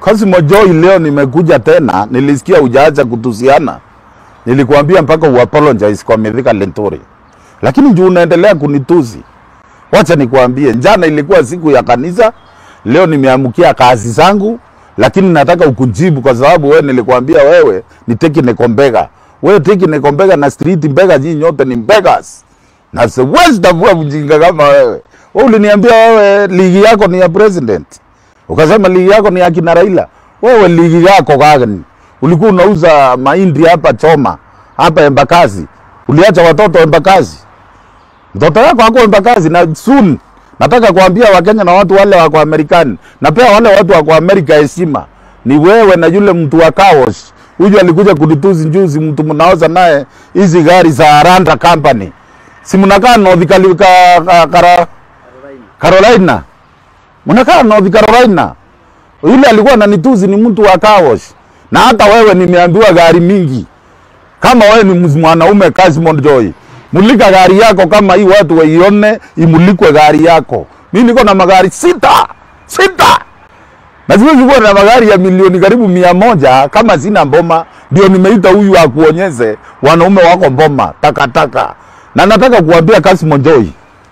Cosmo Joy, leo nimekuja tena, nilisikia hujaacha kutusiana. Nilikuambia mpaka uapologize kwa Mithika Lenturi, lakini juu unaendelea kunitusi. Wacha nikuambie, jana ilikuwa siku ya kanisa, leo nimeamkia kazi zangu, lakini nataka ukujibu kwa sababu wewe nilikuambia wewe ni technical mbega. Wewe technical mbega na street mbega, nyinyi nyote ni mbegas, na siwezi tavua mjinga kama wewe. Wewe uliniambia wewe ligi yako ni ya president, ukasema ligi yako ni ya kina Raila. Wewe ligi yako gani? Ulikuwa unauza mahindi hapa Choma, hapa Embakasi, uliacha watoto Embakasi. Mtoto wako hako Embakasi na soon nataka kuambia Wakenya na watu wale wako Amerikani na pia wale watu wako Amerika heshima, ni wewe na yule mtu wa Kawosh huyu alikuja kunituzi juzi, mtu mnaoza naye hizi gari za Aranda Company, si mnakaa North Cali- ka, ka, kara, Carolina, mnakaa North Carolina. Yule alikuwa ananituzi ni mtu wa Kawosh, na hata wewe nimeambiwa gari mingi kama wewe ni mz- mwanaume Cosmo Joy, mulika gari yako kama hii watu waione, imulikwe gari yako. Mimi niko na magari sita sita, na siwezi kuwa na magari ya milioni karibu mia moja kama sina mboma. Ndio nimeita huyu akuonyeze wanaume wako mboma takataka, na nataka kuambia Cosmo Joy,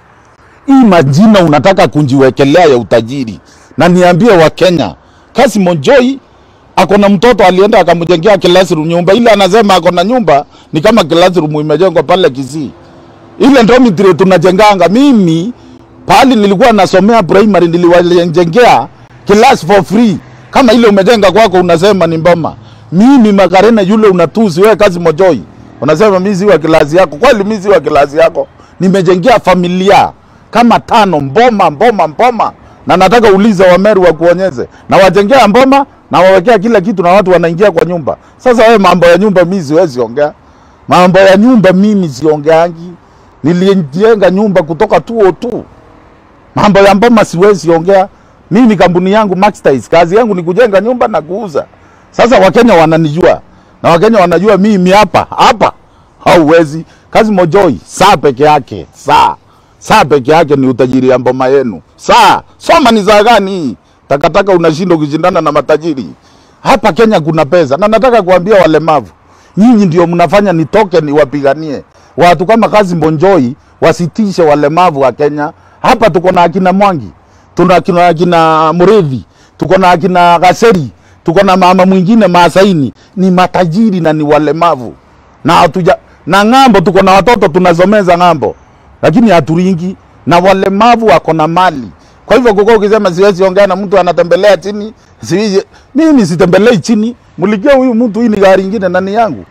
hii majina unataka kunjiwekelea ya utajiri, na niambie Wakenya, Cosmo Joy ako na mtoto alienda akamjengea classroom nyumba ile, anasema ako na nyumba ni kama classroom imejengwa pale Kisii. Ile dormitory tunajenganga, mimi pahali nilikuwa nasomea primary niliwajengea class for free, kama ile umejenga kwako unasema ni mboma. Mimi Makarena yule unatusi wewe, Cosmo Joy unasema mimi si wa kilasi yako. Kweli mimi si wa kilasi yako, nimejengea familia kama tano mboma mboma mboma, na nataka uliza Wameru wakuonyeze, na wajengea mboma na wawekea kila kitu, na watu wanaingia kwa nyumba. Sasa wewe mambo ya nyumba mimi siwezi ongea, mambo ya nyumba mimi siongeangi. Nilijenga nyumba kutoka 202 mambo ya mboma siwezi ongea. Mimi kampuni yangu Maxtiles, kazi yangu ni kujenga nyumba na kuuza. Sasa Wakenya wananijua na Wakenya wanajua mimi hapa hapa hauwezi. Cosmo Joy saa peke yake, saa saa peke yake ni utajiri ya mboma yenu. Saa soma ni saa gani hii? Takataka unashinda ukishindana na matajiri hapa Kenya. Kuna pesa, na nataka kuambia walemavu, nyinyi ndio mnafanya nitoke niwapiganie watu kama Cosmo Joy, wasitishe walemavu wa Kenya. Hapa tuko na akina Mwangi, tuna akina, akina Muridhi, tuko na akina Gaseri, tuko na mama mwingine Maasaini, ni matajiri na ni walemavu na hatuja na ng'ambo, tuko na watoto tunasomeza ng'ambo, lakini haturingi na walemavu wako na mali. Kwa hivyo kuko ukisema siwezi ongea na mtu anatembelea chini, siwezi mimi sitembelei chini. Mulikia huyu mtu, hii ni gari ingine na ni yangu.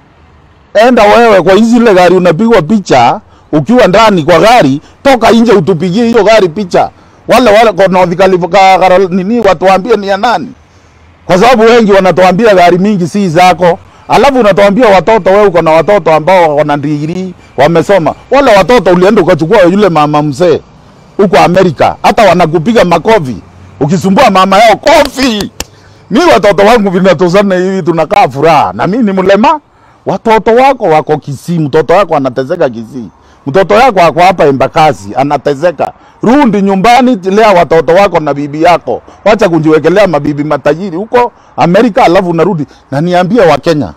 Enda wewe kwa hizi ile gari unapigwa picha ukiwa ndani kwa gari, toka nje utupigie hiyo gari picha. Wale wale kwa North Carolina Carol- nini watuambie ni ya nani, kwa sababu wengi wanatuambia gari mingi si zako, alafu unatuambia watoto. Wewe uko na watoto ambao wana digrii wamesoma, wale watoto ulienda ukachukua yule mama mzee huko Amerika, hata wanakupiga makofi ukisumbua mama yao kofi. Mi watoto wangu vinatozana hivi, tunakaa furaha, na mimi ni mlema. Watoto wako wako Kisii, mtoto wako anatezeka Kisii, mtoto wako ako hapa Embakasi anatezeka. Rudi nyumbani, lea watoto wako na bibi yako, wacha kujiwekelea mabibi matajiri huko Amerika, alafu unarudi na niambie Wakenya,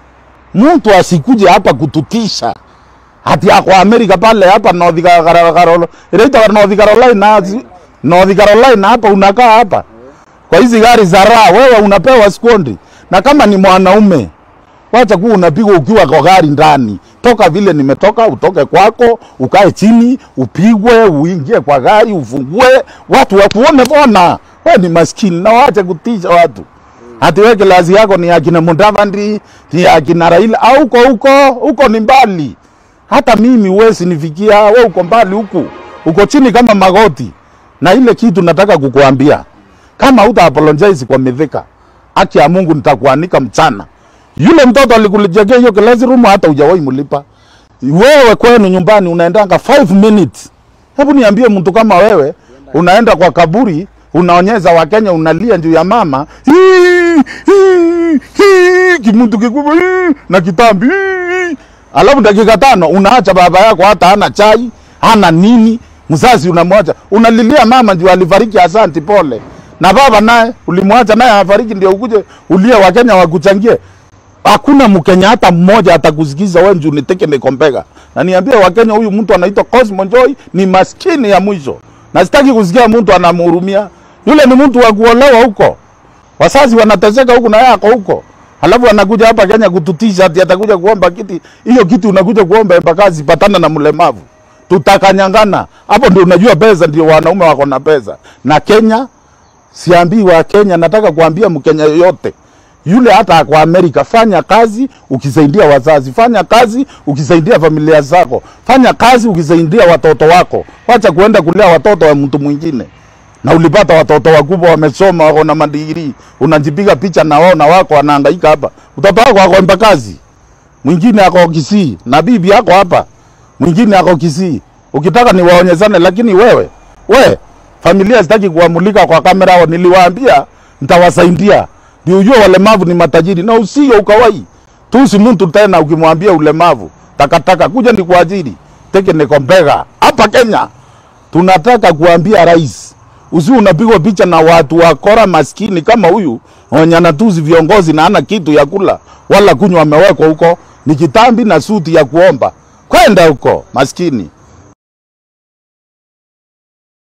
mtu asikuje hapa kututisha hati ako Amerika pale hapa North Carolina, inaitwa North Carolina, North Carolina hapa unakaa hapa kwa hizi gari za raha, wewe unapewa sikondi. Na kama ni mwanaume, wacha kuwa unapigwa ukiwa kwa gari ndani. Toka vile nimetoka, utoke kwako, ukae chini, upigwe, uingie kwa gari, ufungue, watu wakuone. Bona wewe ni maskini, na waache kutisha watu. Hati wewe kilazi yako ni akina Mudavadi, ni akina Raila, au huko huko huko ni mbali. Hata mimi huwezi nifikia, we uko mbali huku, uko chini kama magoti. Na ile kitu nataka kukuambia, kama uta apologize kwa Mithika, haki ya Mungu nitakuanika mchana. Yule mtoto alikulijengea hiyo classroom, hata hujawahi mlipa. Wewe kwenu nyumbani unaendanga 5 minutes. Hebu niambie, mtu kama wewe unaenda kwa kaburi, unaonyesha Wakenya, unalia juu ya mama Hii, hii, hii, kimuntu kikubwa hii, na kitambi hii. Alafu dakika tano unaacha baba yako hata hana chai hana nini, mzazi unamwacha, unalilia mama juu alifariki, asanti pole. na baba naye ulimwacha naye afariki, ndio ukuje ulie Wakenya wakuchangie. Hakuna Mkenya hata mmoja atakusikiza wewe njoo niteke nikombega. Na niambie Wakenya, huyu mtu anaitwa Cosmo Joy ni maskini ya mwisho, na sitaki kusikia mtu anamhurumia. Yule ni mtu wa kuolewa huko, wazazi wanateseka huku na yako huko, halafu anakuja hapa Kenya kututisha ati atakuja kuomba kiti. Hiyo kiti unakuja kuomba embakazi, patana na mlemavu, tutakanyangana hapo. Ndio unajua pesa, ndio wanaume wako na pesa. Na Kenya siambii wa Kenya, nataka kuambia Mkenya yoyote yule hata kwa Amerika, fanya kazi ukisaidia wazazi, fanya kazi ukisaidia familia zako, fanya kazi ukisaidia watoto wako. Wacha kuenda kulea watoto wa mtu mwingine. Na ulipata watoto wakubwa wamesoma, wako na madigrii, unajipiga picha na wao na wako wanahangaika hapa. Mtoto wako ako Embakasi, mwingine ako Kisii, na bibi yako hapa, mwingine ako Kisii. Ukitaka niwaonyeshane, lakini wewe we familia sitaki kuamulika kwa kamera. Hao niliwaambia nitawasaidia ndio ujue walemavu ni matajiri, na usio ukawai tusi mtu tena ukimwambia ulemavu takataka kuja ni kuajiri teke nikombega hapa Kenya. Tunataka kuambia rais, usi unapigwa picha na watu wakora maskini kama huyu wenye anatusi viongozi na ana kitu ya kula wala kunywa, amewekwa huko ni kitambi na suti ya kuomba kwenda huko maskini.